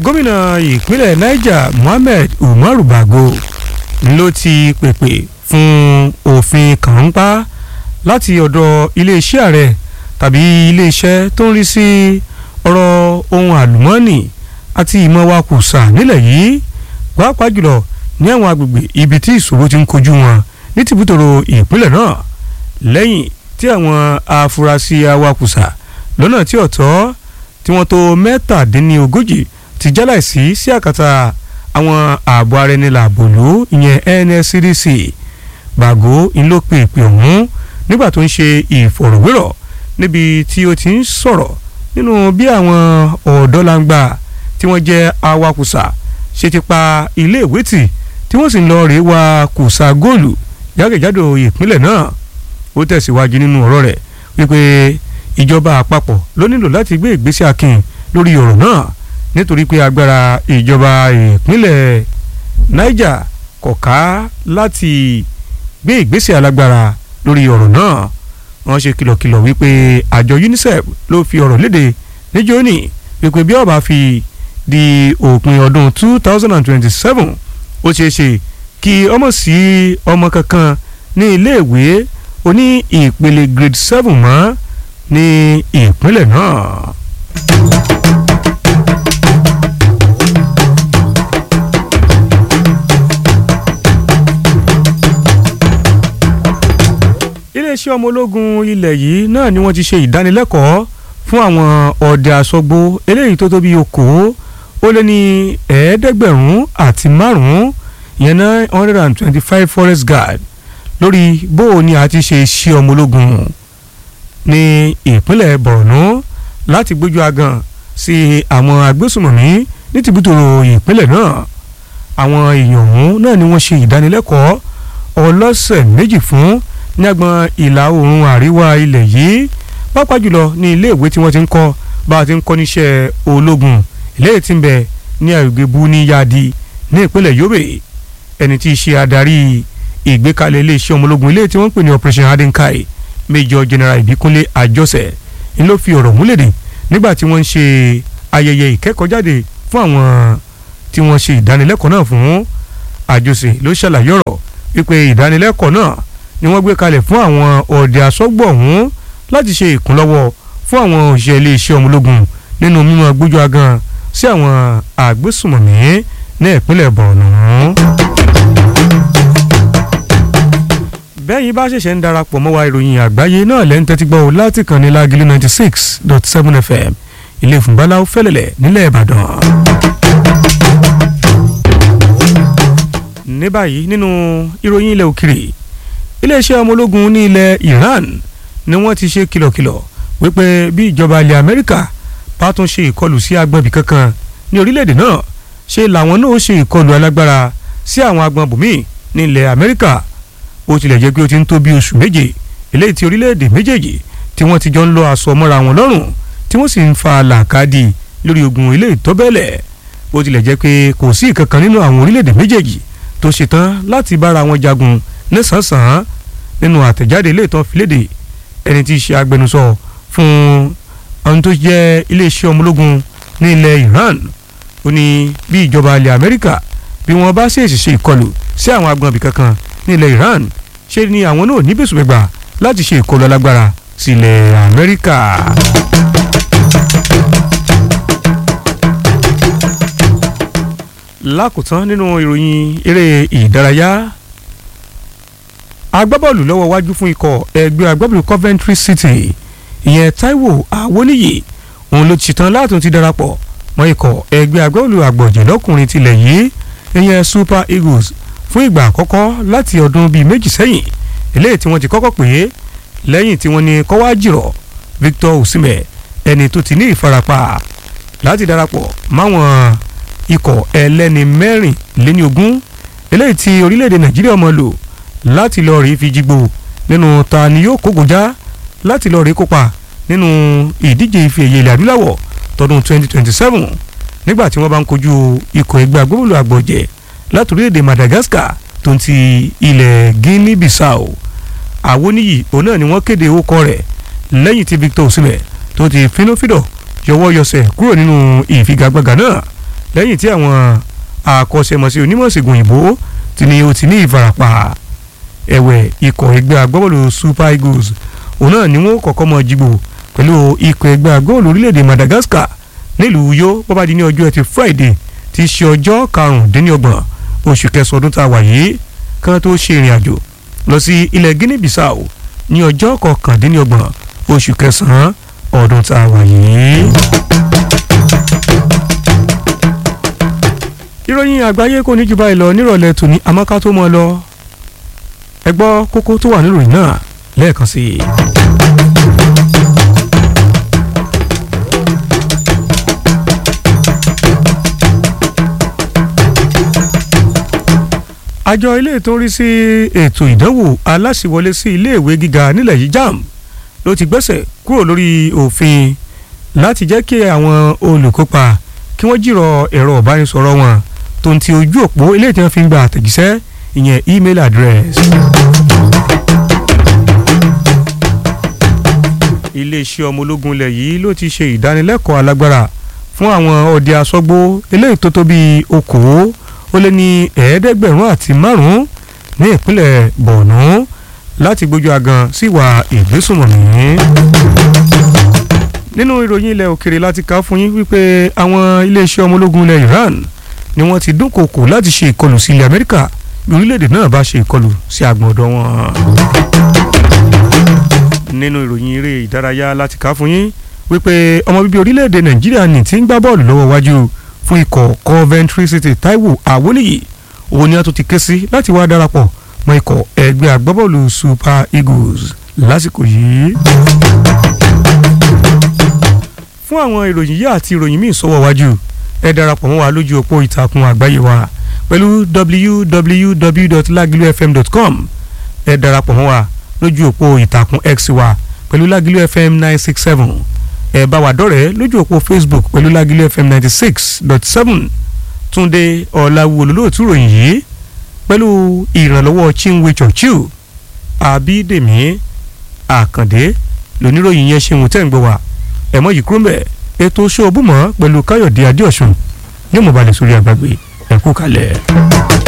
gómìnà ìpínlẹ̀ niger mohammed umaru bago ló ti pèpè fún òfin kàńpá láti ọ̀dọ̀ iléeṣẹ́ ààrẹ tàbí iléeṣẹ́ tó ń rí sí ọ̀rọ̀ ohun àlùmọ́ọ́nì àti ìmọ̀ wa kùsà nílẹ̀ yìí pàápàá jùlọ ní àwọn agbègbè ibi tí ìṣòro ti ń kojú wọn ní tìbútòrò ìpínlẹ̀ náà lẹ́yìn tí àwọn afurasí awakùsà lọ́nà tí ọ̀tọ̀ tí wọ́n tó mẹ́tàdínlógójì ti jáláìsí sí àkàtà àwọn ààbò ara ẹni làbòlú ìyẹn NSCDC bàgó ńlọpẹ ìpè ọ̀hún nígbà tó ń ṣe ìfọ̀rọ̀wérọ̀ níbi tí ó ti ń sọ̀rọ̀ nínú bí àwọn ọ̀dọ́langba tí wọ́n jẹ́ awakùsà ṣe ti pa iléèwé tì tí wọ́n sì ń lọ rèé wa kùsà góòlù jákèjádò ìpínlẹ̀ náà ó tẹ̀síwájú nínú ọ̀rọ̀ rẹ̀ wípé ìjọba àpapọ̀ ló nílò láti gbé ìgbésẹ̀ akin lórí ọ̀rọ̀ náà nítorí pé agbára ìjọba ìpínlẹ̀ Niger kò ká láti gbé ìgbésẹ̀ alágbára lórí ọ̀rọ̀ náà wọ́n ṣe kìlọ̀kìlọ̀ wípé àjọ UNICEF ló fi ọ̀rọ̀ léde níjó ní wípé bí ó bá fi di òpin ọdún two thousand and twenty-seven ó ṣeé ṣe kí ọmọ sí ọmọ kankan ní iléèwé oní ìpele grade seven mọ́ ní ìpínlẹ̀ náà. iléeṣẹ́ ọmọ ológun ilẹ̀ yìí náà ni wọ́n ti ṣe ìdánilẹ́kọ̀ọ́ fún àwọn ọdẹ àsọgbó eléyìí tó tó bí okòó ó lé ní ẹ̀ẹ́dẹ́gbẹ̀rún àti márùn-ún ìyẹn náà one hundred and twenty-five forest guard lórí bó o ní a ti ṣe iṣẹ́ ọmọ ológun ní ìpínlẹ̀ Borno láti gbójú agan sí àwọn agbésùmọ̀mí ní tìbútòrò ìpínlẹ̀ náà àwọn èèyàn ọ̀hún náà ni wọ́n ṣe ìdánilẹ́kọ̀ọ́ ọlọ́sẹ̀ méjì fún ní agbọn ìlà oòrùn àríwá ilẹ̀ yìí pàápàá jùlọ ní iléèwé tí wọ́n ti ń kọ́ bá a ti ń kọ́ níṣẹ́ ológun iléèwé tí ń bẹ ní àgbègbè Buniyadi ní ìpínlẹ̀ Yobe ẹni tí í ṣe adarí ìgbékalẹ̀ iléeṣẹ́ ọmọ ológun ilé tí wọ́n ń pè ní Operation Hadinkai Major General Ìbíkúnlé Àjọsẹ ń ló fi ọ̀rọ̀ múlẹ̀dẹ̀ nígbà tí wọ́n ń ṣe ayẹyẹ ìkẹ́kọ̀ọ́jáde fún àwọn tí wọ́n ṣe ìdánilẹ́kọ̀ọ́ náà fún Àjọsẹ ló ṣàlàyé ọ̀rọ̀ wípé ìdánilẹ́kọ̀ọ́ náà ni wọ́n gbé kalẹ̀ fún àwọn ọ̀dẹ asọ́gbọ̀ ọ̀hún láti ṣe ìkúnlọ́wọ́ fún àwọn òṣìṣẹ́ iléeṣẹ́ ọmọ ológun nínú mímọ́ gbójú agan sí àwọn àgbésùmọ̀mí ní ìpínlẹ̀ Borno. bẹ́ẹ̀ yìí bá ṣẹ̀ṣẹ̀ ń darapọ̀ mọ́ wa ìròyìn àgbáyé náà lẹ́ ń tẹ́tí gbọ́ láti kàn ní Lágìlú ninety six dot seven FM ilé ìfúnbáláwo fẹ́lẹ̀lẹ̀ nílẹ̀ Ìbàdàn. ní báyìí nínú ìròyìn ilẹ̀ òkèrè iléeṣẹ́ ọmọ ológun ní ilẹ̀ Iran ni wọ́n ti ṣe kìlọ̀kìlọ̀ wípé bí ìjọba ilẹ̀ Amẹ́ríkà bá tún ṣe ìkọlù sí agbọ̀nbì kankan ní orílẹ̀-èdè náà ṣe làwọn náà ṣe ìkọlù alágbára sí àwọn agbọ̀n bùnmí ní ilẹ̀ Amẹ́ríkà ó tilẹ̀ jẹ́ pé ó ti ń tó bí oṣù méje eléyìí tí orílẹ̀-èdè méjèèjì tí wọ́n ti jọ ń lọ aṣọ mọ́ra wọn lọ́rùn tí wọ́n sì ń fa làkàdì lórí ogun eléyìí tó bẹ́lẹ̀ ó tilẹ̀ jẹ́ pé kò sí ìkankan nínú àwọn orílẹ̀-èdè méjèèjì tó ṣetán láti bára wọn jagun nísànsàn nínú àtẹ̀jáde ilé ìtàn fìlédè ẹni tí í ṣe agbẹnusọ fún ohun tó jẹ́ iléeṣẹ́ ọmọ ológun ní ilẹ̀ Iran ó ní bí ìjọba ilẹ̀ Amẹ́ríkà bí wọ́n bá ṣèèṣì ṣe ìkọlù sí àwọn agbọ̀nbí kankan ní ilẹ̀ Iran ṣe ni àwọn náà níbẹ̀sùgbẹ̀gbà láti ṣe ìkọlù alágbára sí ilẹ̀ Amẹ́ríkà. lákòótán nínú ìròyìn eré ìdárayá agbábọ́ọ̀lù lọ́wọ́ wájú fún ikọ̀ ẹgbẹ́ agbábọ́ọ̀lù Coventry City ìyẹn Taiwo Awoniyi òun ló ti ṣetán látún ti darapọ̀ mọ́ ikọ̀ ẹgbẹ́ agbábọ́ọ̀lù àgbọ̀jẹ̀ lọ́kùnrin tilẹ̀ yìí ìyẹn Super Eagles fún ìgbà àkọ́kọ́ láti ọdún bíi méjì sẹ́yìn eléyìí tí wọ́n ti kọ́kọ́ pè é lẹ́yìn tí wọ́n ní kọ́wá jìrọ̀ Victor Osimhen ẹni tó ti ní ìfarapa láti darapọ̀ máwọn ikọ̀ ẹlẹ́ni mẹ́rin léní ogún eléyìí tí orílẹ̀-èdè Nàìjíríà mọ̀ lò láti lọ rí fi jígbó nínú ta ni yóò kógojá láti lọ rí kópa nínú ìdíje ife ẹ̀yẹ ilẹ̀ adúláwọ̀ tọdún 2027 nígbà tí wọ́n bá ń kojú ikọ̀ ẹgbẹ́ agbóhùnlò àgbọ̀jẹ̀ láti orílẹ̀-èdè Madagascar tó ń ti ilẹ̀ Guinea Bissau Awoniyi òun náà ni wọ́n kéde orúkọ rẹ̀ lẹ́yìn tí Victor Osimhen tó ti fínúfíndọ̀ yọwọ́ yọsẹ̀ kúrò nínú ìfigagbága náà lẹ́yìn tí àwọn akọ́ṣẹ́mọṣẹ́ onímọ̀ ìṣègùn òyìnbó ti ní ó ti ní ìfarapa ẹ̀wẹ̀ ikọ̀ ẹgbẹ́ agbábọ́ọ̀lù Super Eagles òun náà ni wọ́n kọ́kọ́ mọ jìgbò pẹ̀lú ikọ̀ ẹgbẹ́ agbábọ́ọ̀lù orílẹ̀-èdè Madagascar nílùú Uyo bó bá di ní ọjọ́ ẹtì Friday ti ṣe ọjọ́ karùndínlọ́gbọ̀n oṣù kẹsàn-án ọdún tá a wà yìí kan tó ṣe ìrìn àjò lọ sí ilẹ̀ Guinea Bissau ní ọjọ́ kọkàndínlọ́gbọ̀n oṣù kẹsàn-án ọdún tá a wà yìí. ìròyìn àgbáyé kò ní jù báyìí lọ nírọ̀lẹ́ tòní àmọ́ká tó mọ́ lọ ẹ gbọ́ kókó tó wà níròyìn náà lẹ́ẹ̀kan sí i. àjọ ilé tó ń rí sí ètò ìdánwò aláṣìwọlé sí iléèwé gíga nílẹ̀ yìí JAMB ló ti gbẹ́sẹ̀ kúrò lórí òfin láti jẹ́ kí àwọn olùkópa kí wọ́n jìrọ̀ ẹ̀rọ ìbánisọ̀rọ̀ wọn tó ń ti ojú òpó ilé tí wọ́n fi ń gba àtẹ̀jíṣẹ́ ìyẹn email address. iléeṣẹ́ ọmọ ológun ilẹ̀ yìí ló ti ṣe ìdánilẹ́kọ̀ọ́ alágbára fún àwọn ọdẹ asọ́gbó eléyìí tó tó bíi okòó ó lé ní ẹ̀ẹ́dẹ́gbẹ̀rún àti márùn-ún ní ìpínlẹ̀ Borno láti gbójú agan sí ìwà ìgbésùnmọ̀mí. nínú ìròyìn ilẹ̀ òkèrè láti kà fún yín wípé àwọn iléeṣẹ́ ọmọ ológun ilẹ̀ Iran ni wọ́n ti dúnkòokò láti ṣe ìkọlù sí ilẹ̀ Amẹ́ríkà bí orílẹ̀-èdè náà bá ṣe ìkọlù sí àgbọ̀n ọ̀dọ̀ wọn. nínú ìròyìn eré ìdárayá láti kà fún yín wípé ọmọ bíbí orílẹ̀-èdè Nàìjíríà ní ti ń gbá bọ́ọ̀lù lọ́wọ́ wájú fún ikọ̀ Coventry City Taiwo Awoniyi òun ni a tún ti ké sí láti wá darapọ̀ mọ́ ikọ̀ ẹgbẹ́ agbábọ́ọ̀lù Super Eagles lásìkò yìí. fún àwọn ìròyìn yìí àti ìròyìn míì sọ́wọ́ wájú ẹ darapọ̀ mọ́ wa lójú òpó ìtàkùn àgbáyé wa pẹ̀lú www.lagilufm.com ẹ darapọ̀ mọ́ wa lójú òpó ìtàkùn X wa pẹ̀lú Lagilu FM nine six seven ẹ bá wa dọ̀rẹ́ lójú òpó Facebook pẹ̀lú Lagilu FM ninety six dot seven Túndé Ọ̀làwù olólùtú ròyìn yìí pẹ̀lú ìrànlọ́wọ́ Chinwe Churchill Abídèmí Àkàndé lóníròyìn yẹn ṣeun tẹ́ ń gbọ́ wa ẹ̀mọ́ yìí kúrò mẹ́ ètò ṣóòbùmọ́ pẹ̀lú Káyọ̀dé Adéọ̀sùn yóò mọ̀ balẹ̀ sórí àgbàgbé ẹ̀kú kalẹ̀.